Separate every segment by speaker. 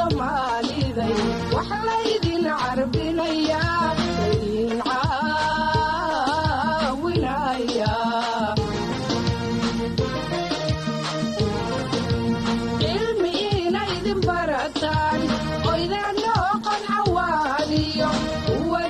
Speaker 1: soomaaliday wax laydin carbinayaa laydin caawinaya cilmi inaydin barataan oydano qancawaaniyo uwa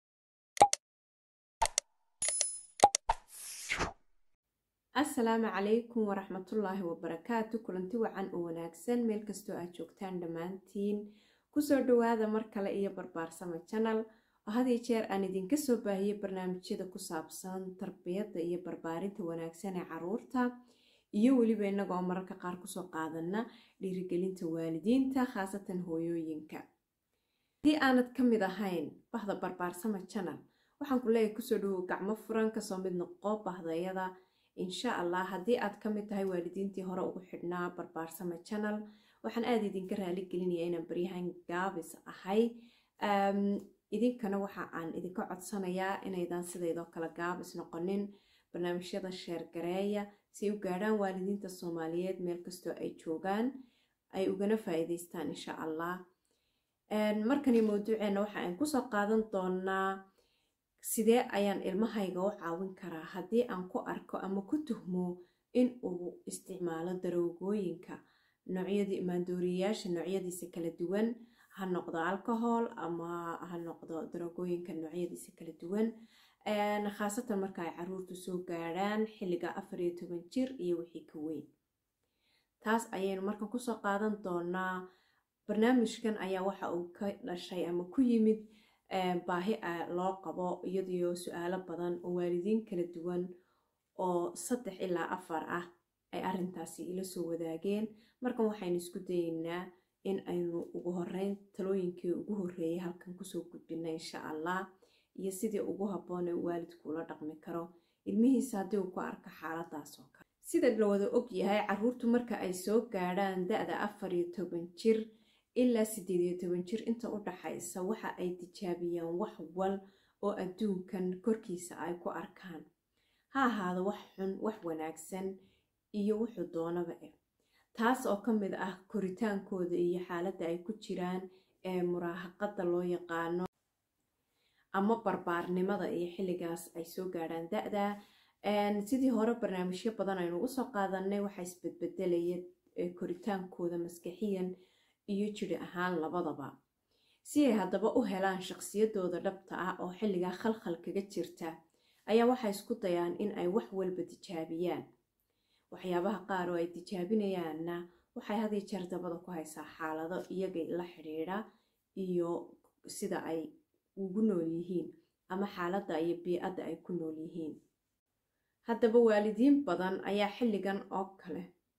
Speaker 2: asalaamu calaykum waraxmatullaahi wabarakaatu kulanti wacan oo wanaagsan meel kastoo aad joogtaan dhammaantiin kusoo dhawaada mar kale iyo barbaarsama janal oo hadiyo jeer aan idinka soo baahiyey barnaamijyada ku saabsan tarbiyadda iyo barbaarinta wanaagsan ee caruurta iyo weliba innaga oo mararka qaar kusoo qaadana dhiirigelinta waalidiinta khaasatan hooyooyinka haddii aanad ka mid ahayn bahda barbaarsama janal waxaan ku leeyahay kusoo dhawow gacmo furan kasoo mid noqo bahdayada insha allah haddii aad ka mid tahay waalidiintii hore ugu xidhnaa barbaarsama janal waxaan aada idinka raali gelinaya inaan baryahan gaabis ahay idinkana waxa aan idinka codsanayaa inaydan sidaydoo kale gaabis noqonin barnaamijyada sheergareeya si ay u gaadhaan waalidiinta soomaaliyeed meel kastoo ay joogaan ay ugana faa-iideystaan insha allah markani mawduuceena waxa aan kusoo qaadan doonaa sidee ayaan ilmahayga u caawin karaa haddii aan ku arko ama ku tuhmo in uu isticmaalo daroogooyinka noocyadii maandooriyayaasha noocyadiisa kala duwan ha noqdo alcohol ama ha noqdo daroogooyinka noocyadiisa kala duwan khaasatan marka ay caruurtu soo gaadhaan xilliga afar iyo toban jir iyo wixii ka weyn taas ayaynu markan kusoo qaadan doonaa barnaamijkan ayaa waxa uu ka dhashay ama ku yimid baahi loo qabo iyadiyo su-aalo badan oo waalidiin kala duwan oo saddex ilaa afar ah ay arintaasi ila soo wadaageen markan waxaynu isku dayeynaa in aynu ugu horeyn talooyinkii ugu horeeyay halkan kusoo gudbina insha allah iyo sidii ugu habboon ee waalidku ula dhaqmi karo ilmihiisa haddii uu ku arko xaaladaas oo kale sida la wada og yahay caruurtu marka ay soo gaadhaan da-da afar iyo toban jir ilaa siddeed iyo toban jir inta u dhaxaysa waxa ay tijaabiyaan wax wal oo adduunkan korkiisa ay ku arkaan ha ahaado wax xun wax wanaagsan iyo wuxuu doonaba eh taas oo ka mid ah koritaankooda iyo xaaladda ay ku jiraan ee muraahaqada loo yaqaano ama barbaarnimada iyo xilligaas ay soo gaadhaan da-da sidii hore barnaamijyo badan aynu ugu soo qaadanay waxaa isbedbedelaya koritaankooda maskaxiyan iyo jiri ahaan labadaba si ay haddaba u helaan shaqsiyadooda dhabta ah oo xilligaa khalkhal kaga jirta ayaa waxay isku dayaan in ay wax walba tijaabiyaan waxyaabaha qaar oo ay tijaabinayaanna waxay hadiyo jeer dabada ku haysaa xaalado iyaga la xidhiidha iyo sida ay ugu nool yihiin ama xaaladda iyo bii-adda ay ku nool yihiin haddaba waalidiin badan ayaa xilligan oo kale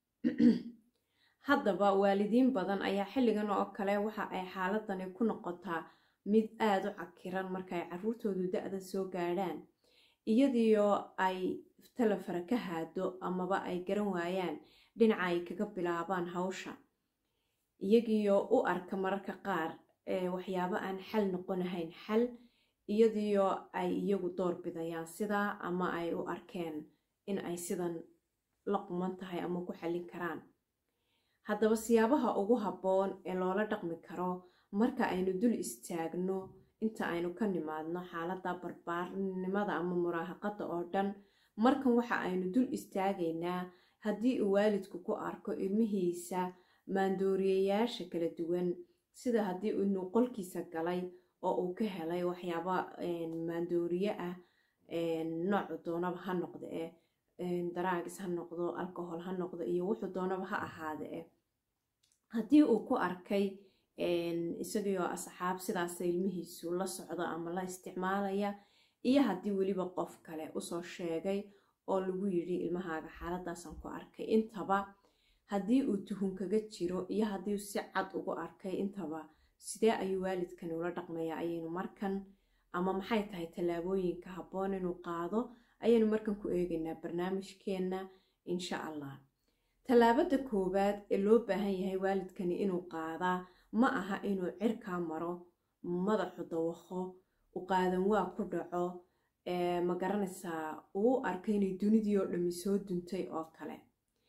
Speaker 2: haddaba waalidiin badan ayaa xilligan oo kale waxa ay xaaladani ku noqotaa mid aada u cakiran markaay caruurtoodu da-da soo gaadhaan iyadiyo ay talefara ka haado amaba ay garan waayaan dhinaca ay kaga bilaabaan hawsha iyagiyo u arka mararka qaar waxyaabo aan xal noqonahayn xal iyadiyo ay iyagu door bidayaan sidaa ama ay u arkeen in ay sidan la quman tahay ama ku xallin karaan haddaba siyaabaha ugu habboon ee loola dhaqmi karo marka aynu dul istaagno inta aynu ka nimaadno xaaladda barbaarnimada ama muraahaqada oo dhan markan waxa aynu dul istaagaynaa haddii uu waalidku ku arko ilmihiisa maandooriyayaasha kala duwan sida haddii inuu qolkiisa galay oo uu ka helay waxyaaba maandooriye ah noocu doonaba ha noqda eh daraagis ha noqdo alcohol ha noqdo iyo wuxuu doonaba ha ahaade eh haddii uu ku arkay isagioo asxaab sidaasa ilmihiisu la socdo ama la isticmaalaya iyo haddii weliba qof kale usoo sheegay oo lagu yidhi ilmahaaga xaaladaasan ku arkay intaba haddii uu tuhun kaga jiro iyo haddii si cad ugu arkay intaba sidee ayuu waalidkani ula dhaqmayaa ayaynu markan ama maxay tahay tallaabooyinka habboon inuu qaado ayaynu markan ku eegaynaa barnaamijkeenna insha allah tallaabada koowaad ee loo baahan yahay waalidkani inuu qaadaa ma aha inuu cirkaa maro madaxu dawaqo u qaadan waa ku dhaco ma garanaysaa uu arka inay dunidii oo dhammi soo duntay oo kale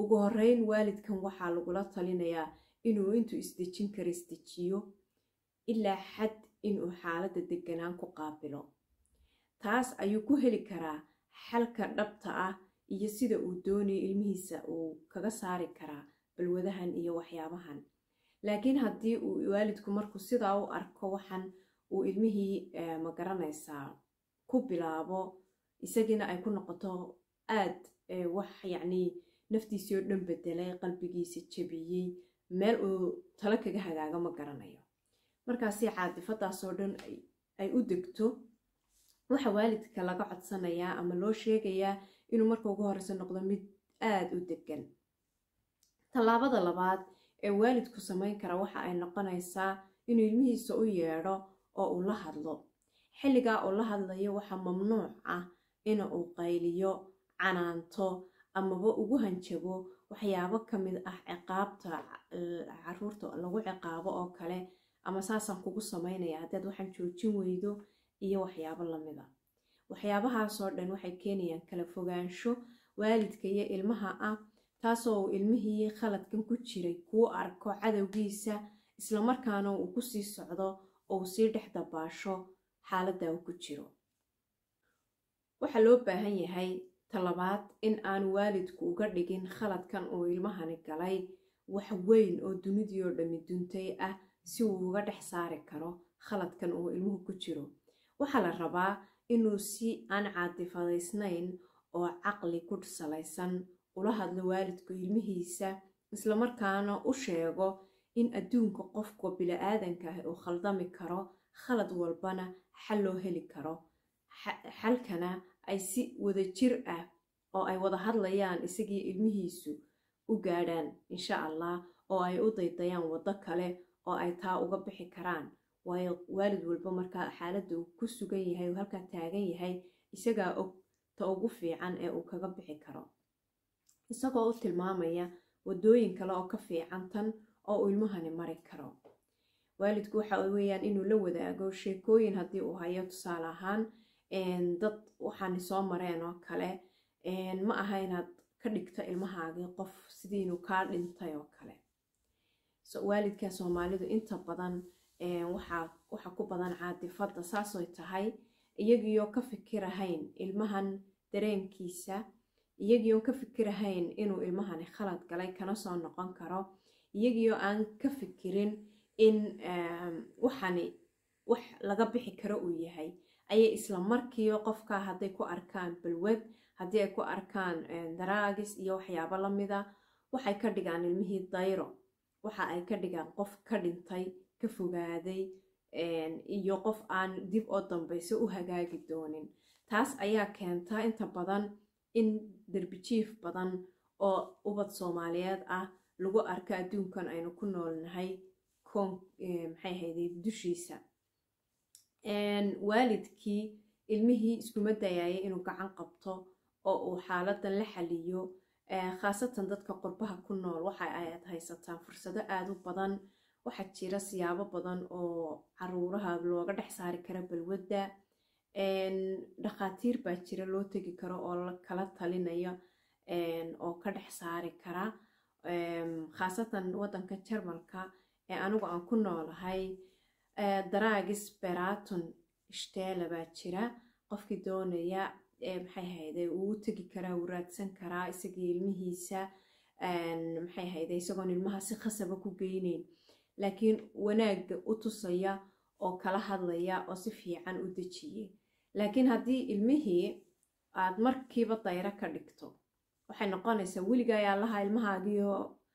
Speaker 2: ugu horeyn waalidkan waxaa lagula talinayaa inuu intuu isdejin karo isdejiyo ilaa xad inuu xaaladda deganaan ku qaabilo taas ayuu ku heli karaa xalka dhabta ah iyo sida uu doonayo ilmihiisa uu kaga saari karaa balwadahan iyo waxyaabahan laakiin haddii uu waalidku markuu sidaa u arko waxan uu ilmihii magaranaysaa ku bilaabo isagiina ay ku noqoto aad wax yacnii naftiisii oo dhan bedelay qalbigiisa jebiyey meel uu talo kaga hagaago ma garanayo markaasi caadifadaasoo dhan ay u degto waxa waalidka laga codsanayaa ama loo sheegayaa inuu marka ugu horeyso noqdo mid aada u degan tallaabada labaad ee waalidku samayn kara waxa ay noqonaysaa inuu ilmihiisa u yeedho oo uu la hadlo xilligaa uu la hadlayo waxaa mamnuuc ah ina uu qayliyo canaanto amaba ugu hanjabo waxyaabo ka mid ah ciqaabta caruurta lagu ciqaabo oo kale ama saasaan kugu samaynaya haddaad waxaan joojin weydo iyo waxyaabo lamida waxyaabahaasoo dhan waxay keenayaan kala fogaansho waalidka iyo ilmaha ah taasoo uu ilmihii khaladkan ku jiray kuu arko cadowgiisa islamarkaana uu kusii socdo oo uu sii dhex dabaasho xaaladda uu ku jiro waxaa loo baahan yahay talabaad in aanu waalidku uga dhigin khaladkan uu ilmahani galay wax weyn oo dunidii oo dhammi duntay ah si uu uga dhex saari karo khaladkan uu ilmuhu ku jiro waxaa la rabaa inuu si aan caadifadaysnayn oo caqli ku salaysan ula hadlo waalidku ilmihiisa islamarkaana u sheego in adduunka qofka bili-aadanka ah uu khaldami karo khalad walbana xal loo heli karo xalkana ay si wada jir ah oo ay wada hadlayaan isagii ilmihiisu u gaadhaan insha allah oo ay u daydayaan waddo kale oo ay taa uga bixi karaan waayo waalid walba markaa xaaladda uu ku sugan yahay uu halkaa taagan yahay isagaa og ta ugu fiican ee uu kaga bixi karo isagoo u tilmaamaya waddooyin kale oo ka fiican tan oo uu ilmahani mari karo waalidku waxa weeyaan inuu la wadaago sheekooyin haddii uu hayo tusaale ahaan dad waxaani soo mareen oo kale ma aha inaad ka dhigto ilmahaagii qof sidii inuu kaa dhintay oo kale waalidka soomaalidu inta badan waxa ku badan caadifadda saasoy tahay iyagiioo ka fikirahayn ilmahan dareenkiisa iyagiioo ka fikirahayn inuu ilmahani khalad galay kana soo noqon karo iyagiioo aan ka fikirin in waxani wax laga bixi karo uu yahay ayay isla markiiba qofka hadday ku arkaan balwad haddii ay ku arkaan daraagis iyo waxyaabo lamida waxay ka dhigaan ilmihii dayro waxa ay ka dhigaan qof ka dhintay ka fogaaday iyo qof aan dib oo dambayso u hagaagi doonin taas ayaa keentaa inta badan in derbijiif badan oo ubad soomaaliyeed ah lagu arko adduunkan aynu ku noolnahay maxay hayday dushiisa waalidkii ilmihii iskuma dayaaya inuu gacan qabto oo uu xaaladan la xaliyo khaasatan dadka qurbaha ku nool waxa aad haysataan fursado aada u badan waxaa jira siyaabo badan oo caruuraha looga dhex saari kara balwadda dhakhaatiir baa jira loo tegi karo oo kala talinaya oo ka dhex saari kara khaasatan waddanka jarmalka ee anigu aan ku noolahay daraagis beraton ishteela baa jira qofkii doonaya maxay hayday uu u tegi karaa uu raadsan karaa isagii ilmihiisa maxay hayday isagoon ilmaha si khasaba ku geyneyn laakiin wanaagga u tusaya oo kala hadlaya oo si fiican u dejiyey laakiin haddii ilmihii aad markiiba dayro ka dhigto waxay noqonaysaa weliga ayaa laha ilmahaagiioo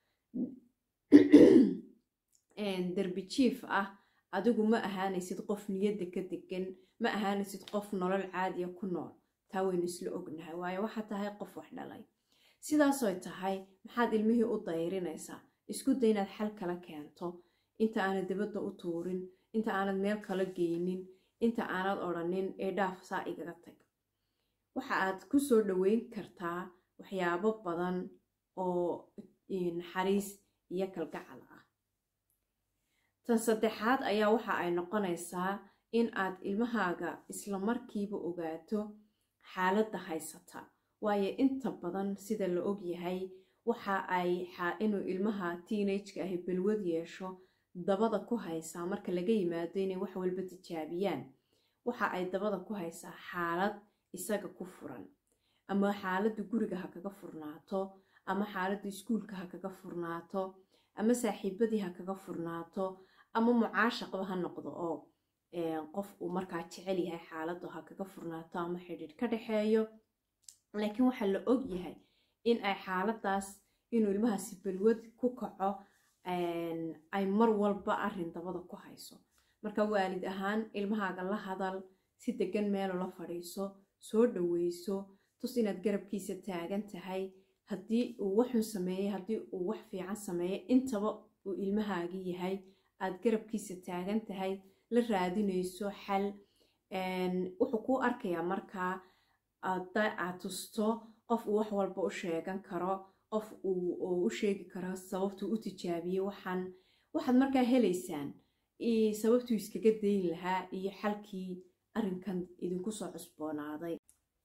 Speaker 2: derbi jiif ah adigu ma ahaanaysid qof niyadda ka degan ma ahaanaysid qof nolol caadiya ku nool taa waynu isla ognahay waayo waxaa tahay qof wax dhalay sidaasoy tahay maxaad ilmihii u dayrinaysaa isku day inaad xal kala keento inta aanad dabadda u tuurin inta aanad meel kala geynin inta aanad odhanin ee dhaaf saa igaga tag waxa aad ku soo dhoweyn kartaa waxyaabo badan oo naxariis iyo kalgacal ah tan saddexaad ayaa waxa ay noqonaysaa in aad ilmahaaga isla markiiba ogaato xaaladda haysata waayo inta badan sida la ogyahay waxa ay inuu ilmaha teenageka ahi balwad yeesho dabada ku haysaa marka laga yimaado inay wax walba tijaabiyaan waxa ay dabada ku haysaa xaalad isaga ku furan ama xaaladda guriga ha kaga furnaato ama xaaladda iskuulka ha kaga furnaato ama saaxiibadii ha kaga furnaato ama mucaashaqba ha noqdo oo qof uu markaa jecel yahay xaaladdu ha kaga furnaato ama xidhiidh ka dhexeeyo laakiin waxaa la og yahay in ay xaaladaas inuu ilmahaasi balwad ku kaco ay mar walba arin dabada ku hayso marka waalid ahaan ilmahaaga la hadal si degan meelo la fadhiiso soo dhoweyso tus inaad garabkiisa taagan tahay haddii uu waxun sameeyey haddii uu wax fiican sameeyey intaba uu ilmahaagi yahay aad garabkiisa taagan tahay la raadinayso xal wuxuu kuu arkayaa markaa aad tusto qof uu wax walba u sheegan karo qof uu u sheegi karo sababtuu u tijaabiyey waxaan waxaad markaa helaysaan sababtuu iskaga dayn lahaa iyo xalkii arrinkan idinku soo cusboonaaday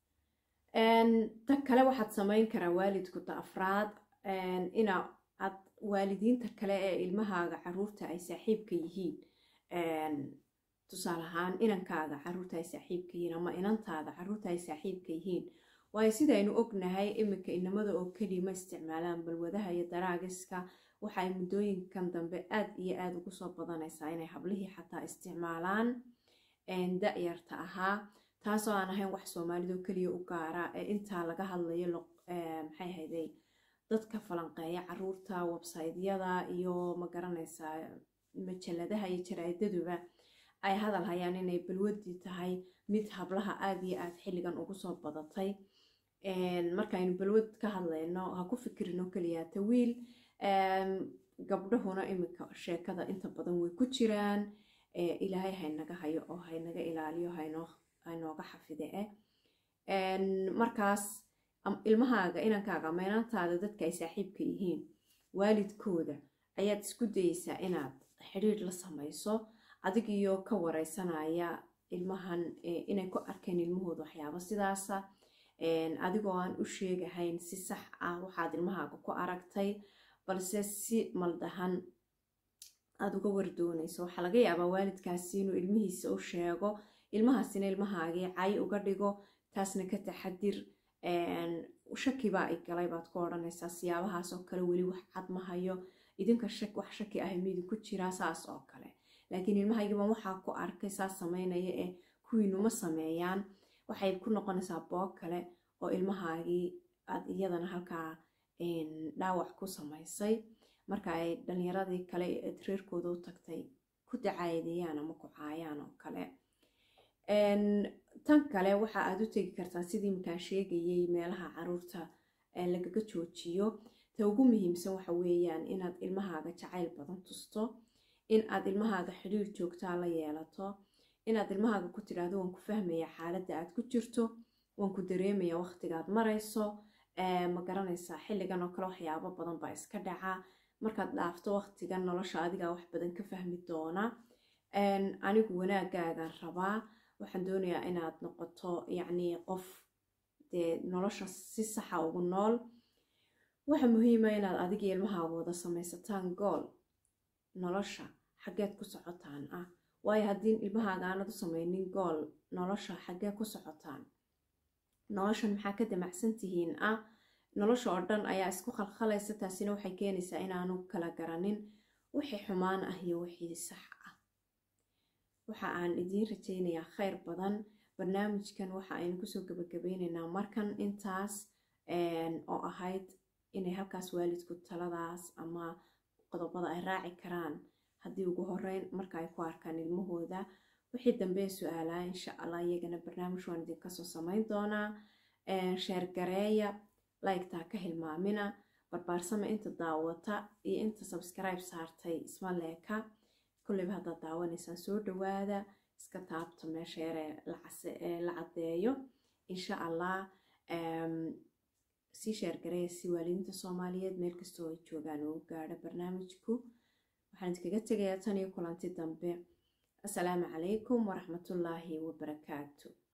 Speaker 2: ta kale waxaad samayn karaa waalidku ta afraad ina aad waalidiinta kale ee ilmahaaga caruurta ay saaxiibka yihiin tusaale ahaan inankaaga caruurta ay saaxiibka yihiin ama inantaada caruurta ay saaxiibka yihiin waayo sidaynu ognahay iminka inamada oo keliya ma isticmaalaan balwadaha iyo daraagiska waxaay muddooyinkan dambe aad iyo aada ugu soo badanaysaa inay hablihii xataa isticmaalaan da-yarta ahaa taasoo aan ahayn wax soomaalidoo keliya u gaara ee intaa laga hadlayo maxay hayday dadka falanqeeya caruurta websaydyada iyo magaranaysaa majaladaha iyo jaraa-idaduba ay hadal hayaan inay balwadii tahay mid hablaha aada iyo aada xilligan ugu soo badatay markaaynu balwad ka hadlayno ha ku fikirino keliya tawiil gabdhahuna iminka sheekada inta badan way ku jiraan ilaahay haynaga hayo oo haynaga ilaaliyo haynooga xafide eh markaas ilmahaaga inankaaga ama inantaada dadka ay saaxiibka yihiin waalidkooda ayaad isku dayeysaa inaad xidhiidh la samayso adigiyo ka wareysanaya ilmahan inay ku arkeen ilmahooda waxyaabo sidaasa adigoo aan u sheegahayn si sax ah waxaad ilmahaaga ku aragtay balse si maldahan aada uga wardoonayso waxaa laga yaabaa waalidkaasi inuu ilmihiisa u sheego ilmahaasina ilmahaagii cay uga dhigo taasna ka taxadir shakibaa i galay baad ku odhanaysaa siyaabahaas oo kale weli wax cad ma hayo idinka wax shaki ah midi ku jiraa saas oo kale laakiin ilmahaygiiban waxaa ku arkay saas sameynaya ee kuwiinuma sameeyaan waxay ku noqonaysaa boog kale oo ilmahaagii aad iyadana halkaa dhaawac ku samaysay marka ay dhalinyaradii kale eed reerkooda u tagtay ku dacaayadeeyaan ama ku caayaan oo kale tan kale waxa aad u tegi kartaa sidii iminkaan sheegayay meelaha caruurta lagaga joojiyo ta ugu muhiimsan waxa weeyaan inaad ilmahaaga jacayl badan tusto in aad ilmahaaga xidhiir joogtaa la yeelato inaad ilmahaaga ku tidhaahdo waan ku fahmaya xaaladda aad ku jirto waan ku dareemaya waqtigaad marayso ma garanaysaa xilligan oo kale waxyaabo badan baa iska dhaca markaad dhaafto waqtigan nolosha adigaa wax badan ka fahmi doona anigu wanaagaagaan rabaa waxaan doonayaa inaad noqoto yacnii qof dee nolosha si saxa ugu nool waxa muhiima inaad adigii ilmahaaga wada samaysataan gool nolosha xaggeed ku socotaan ah waayo haddii ilmahaaga aanad u samaynin gool nolosha xaggee ku socotaan noloshan maxaa ka damacsan tihiin ah nolosha oo dhan ayaa isku khalkhalaysa taasina waxay keenaysaa inaanu kala garanin wixii xumaan ah iyo wixii sax ah waxa aan idiin rajaynayaa khayr badan barnaamijkan waxa aynu kusoo gabagabeyneynaa markan intaas oo ahayd inay halkaas waalidku taladaas ama qodobada ay raaci karaan haddii ugu horeyn marka ay ku arkaan ilmahooda wixii dambee su-aalaa insha allah iyagana barnaamij waan idinkasoo samayn doonaa sheergareeya laygtaa ka hilmaamina barbaarsama inta daawata iyo inta sabskribe saartay isma leeka kulleyba haddaad daawanaysaan soo dhawaada iska taabta meesha yaree la caddeeyo insha allah sii sheergareeya si waalidiinta soomaaliyeed meel kastoo ay joogaan ugu gaadho barnaamijku waxaan idinkaga tegayaa tan iyo kulanti dambe assalaamu calaykum waraxmatullaahi wabarakaatu